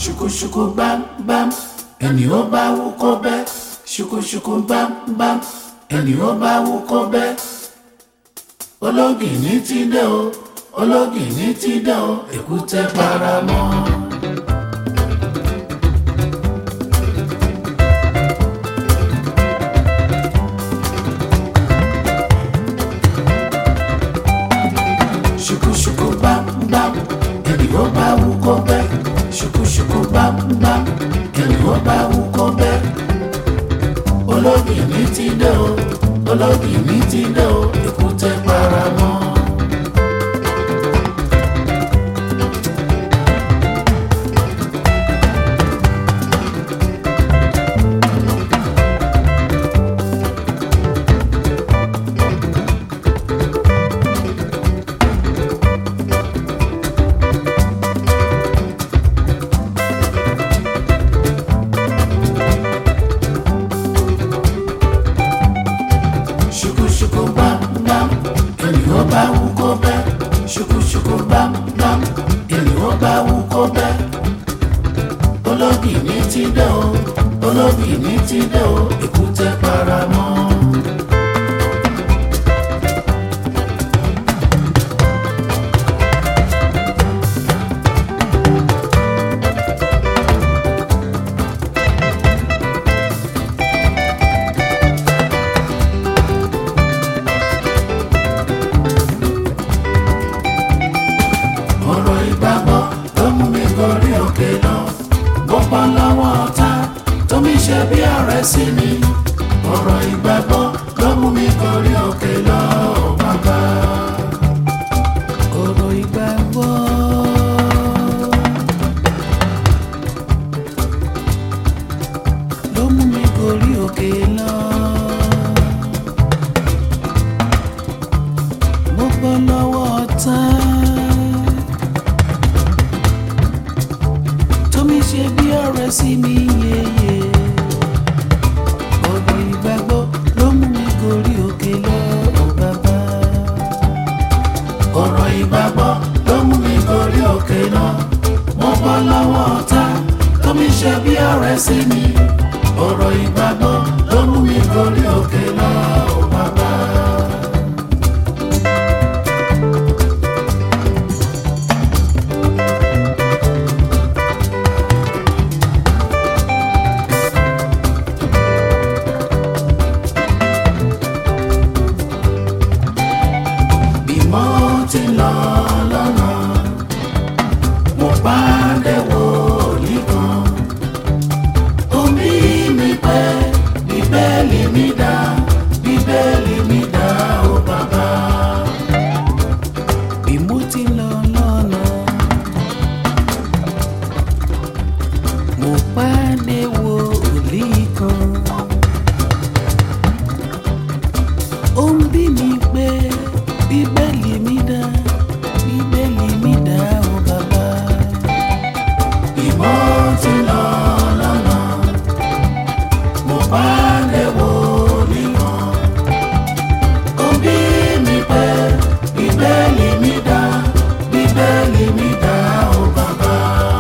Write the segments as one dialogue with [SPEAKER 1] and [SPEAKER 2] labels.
[SPEAKER 1] ṣùkúṣùkú bámbám ẹni ó bá wú kó bẹ́ ṣùkúṣùkú bámbám ẹni ó bá wú kó bẹ́ ológìní ti dé o ológìní ti dé o èkúté paramọ́. ṣùkúṣùkú bámbám ẹni ó bá wú kó bẹ́ ṣùkúṣùkú bámbám ẹni ó bá wú kó bẹ́ ológìní ti dé o ológìní ti dé o èkúté paramọ́. ṣùkúṣùkú bámbám ẹni ó bá wú kó bẹ́ ṣùkúṣùkú bámbám ẹni ó bá wú kó bẹ́ ológìní ti dé o ológìní ti dé o èkúté paramọ́. ọ̀rọ̀ ìgbàgbọ́ ló mú mi gorí òkè lọ mo bọ́ lọ́wọ́ ọ̀tá tó mi ṣe bí ọ̀rẹ́ sí mi ọ̀rọ̀ ìgbàgbọ́ ló mú mi gorí òkè lọ ò bàbá. ọ̀rọ̀ ìgbàgbọ́. ló mú mi gorí òkè lọ. mo bọ́ lọ́wọ́ ọ̀tá. tómi ṣe bí ọ̀rẹ́ sí mi yeye ọ̀rọ̀ ìgbàgbọ́ ló mú mi gorí òkè lọ ò bàbá. ọ̀rọ̀ ìgbàgbọ́ ló mú mi gorí òkè lọ mo bọ́ lọ́wọ́ ọ̀tá tómi ṣe bí ọ̀rẹ́ sí mi ọ̀rọ̀ ìgbàgbọ́ ló mú mi gorí òkè lọ ò bàbá. bí mo ti lọ lọ́nà mo pàdé wòlíì kan omi mi pẹ́ bíbélì mi dá bíbélì mi dá ó bàbá. bí mo ti lọ lọ́nà mo pàdé wòlíì kan. ó ń bí mi pé bíbélì mi dá bíbélì mi dá ó bàbá. ìmọ̀ ti lọ lọ́nà mo bá lè wò nìkan. ó ń bí mi pé bíbélì mi dá bíbélì mi dá ó bàbá.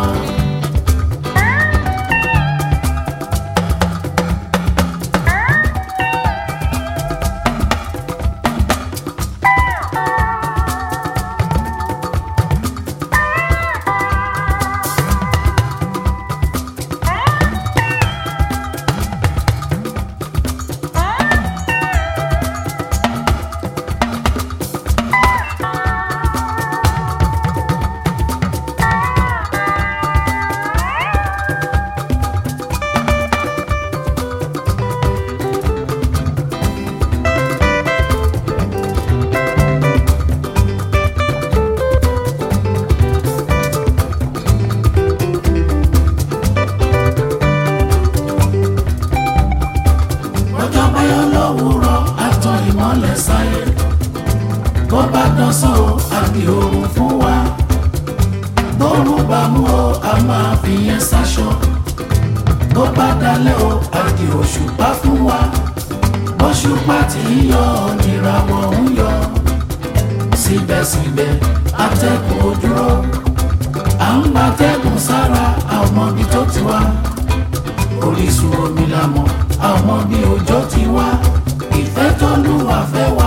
[SPEAKER 1] ọjọ́ báyọ̀ lówùúrọ̀ àtọ̀ ìmọ́lẹ̀ sáyé bó bá dọ́sán o àbí oòrùn fún wa bóòrùn bá mú o a máa fi yẹn sáṣọ bó bá dalẹ̀ o àdì òṣùpá fún wa bóṣùpá tí ń yọ níràwọ̀ ń yọ síbẹ̀síbẹ̀ atẹ́kùn ò dúró à ń gbatẹ́kùn sára a ò mọ bí tó ti wá orísun omi la mọ̀ a ò mọ bí òjò ti wá ìfẹ́ tó lù wá fẹ́ wá